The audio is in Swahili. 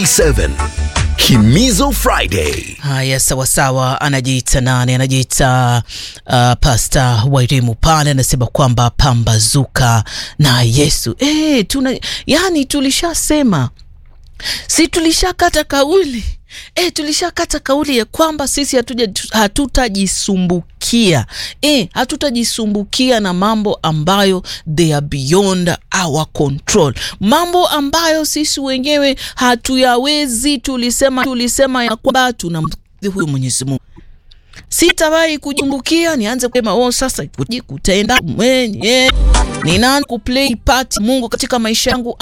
47 Himizo Friday. Haya, sawasawa. Anajiita nani? Anajiita uh, Pasta Wairimu pale, anasema kwamba pambazuka na Yesu. E, tuna yani, tulishasema si tulishakata kauli e, tulishakata kauli ya kwamba sisi hatutajisumbukia e, hatutajisumbukia na mambo ambayo they are beyond our control, mambo ambayo sisi wenyewe hatuyawezi. Tulisema tulisema ya kwamba tuna huyu Mwenyezi Mungu sitawahi kujumbukia nianze kusema oh, sasa kutenda mwenye ninaanza kuplay part Mungu katika maisha yangu